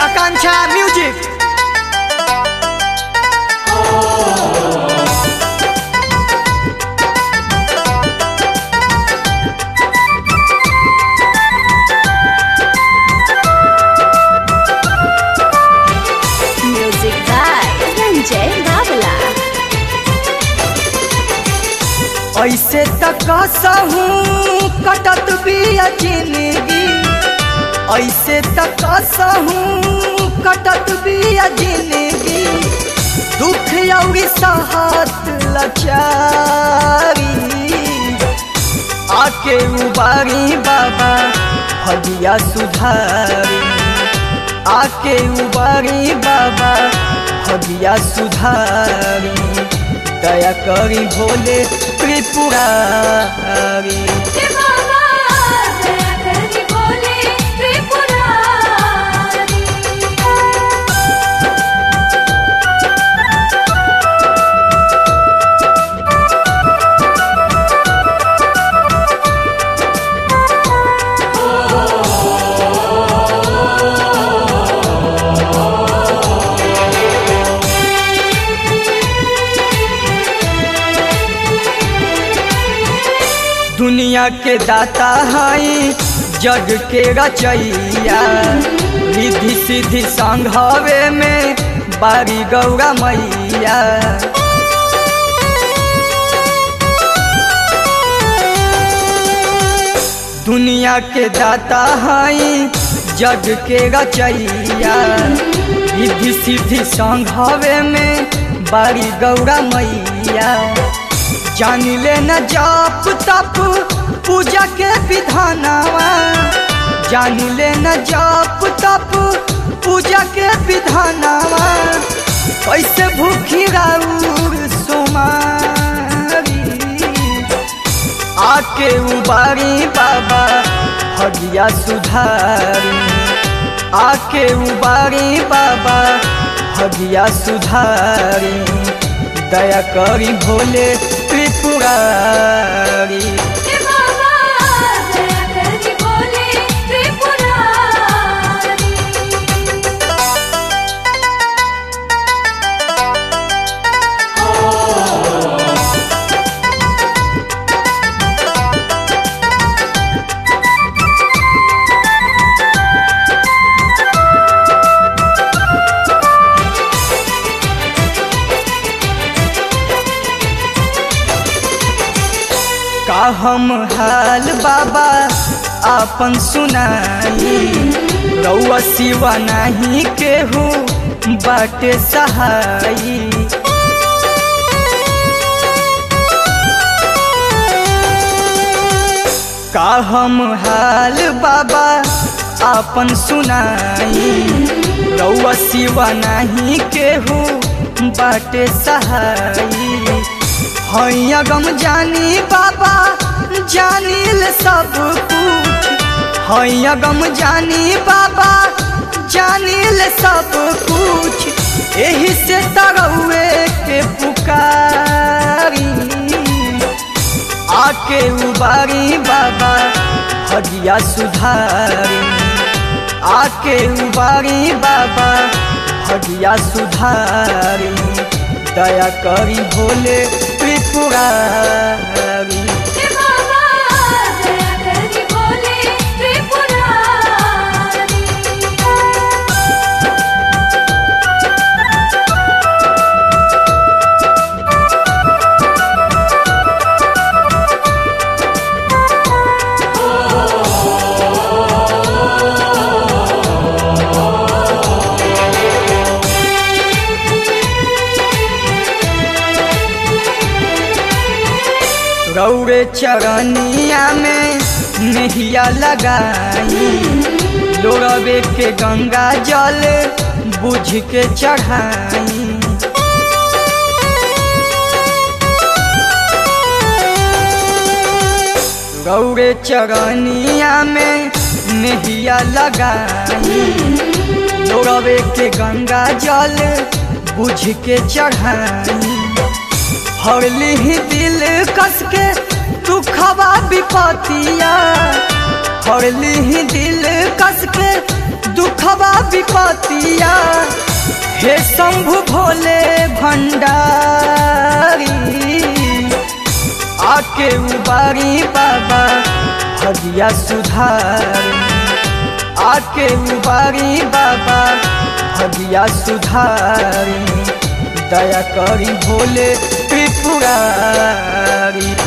Akanksha music Music by Ranjay Babla. ऐसे तक कसहू कटत बिया जिंदगी ऐसे तक कसहू कटत बिया जिंदगी दुख औरी सहत लचारी आके उबारी बाबा हदिया सुधारी आके उबारी बाबा हदिया सुधारी दया करी भोले त्रिपुरारी दुनिया के दाता हई जग के रचैया रिधि सिद्धि संघवे में बारी गौरा मैया दुनिया के दाता हई जग के रचैया रिधि सिद्धि संघवे में बारी गौरा मैया जान ले न जाप तप पूजा के विधानवा जान ले न जाप तप पूजा के विधानवा कैसे भूखी राउर सोमारी आके उबारी बाबा हगिया सुधारी आके उबारी बाबा हगिया सुधारी दया करी भोले त्रिपुरारी का हम हाल बाबा आपन सुनाई रउआ सिवा नहीं केहू बाटे सहाई का हम हाल बाबा आपन सुनाई रउआ सिवा नहीं केहू बाटे सहाई हैया गम जानी बाबा जानिल सब कुछ हैया गम जानी बाबा जानिल सब कुछ एही से तरौए के पुकारी आके उबारी बाबा हदिया सुधारी आके उबारी बाबा हदिया सुधारी दया करी भोले त्रिपुरारी गौरे चरनिया में नहिया लगाई लोरबे के गंगा जल बुझ के चढ़ाई गौरे चरनिया में नहिया लगाई लोरबे के गंगा जल बुझ के चढ़ाई हरली ही दिल कस के दुखवा विपतिया हरली ही दिल कस के दुखवा विपतिया बतिया हे शंभु भोले भंडारी आके उबारी बाबा भगिया सुधारी आके उबारी बाबा भगिया सुधारी दया करी भोले त्रिपुरारी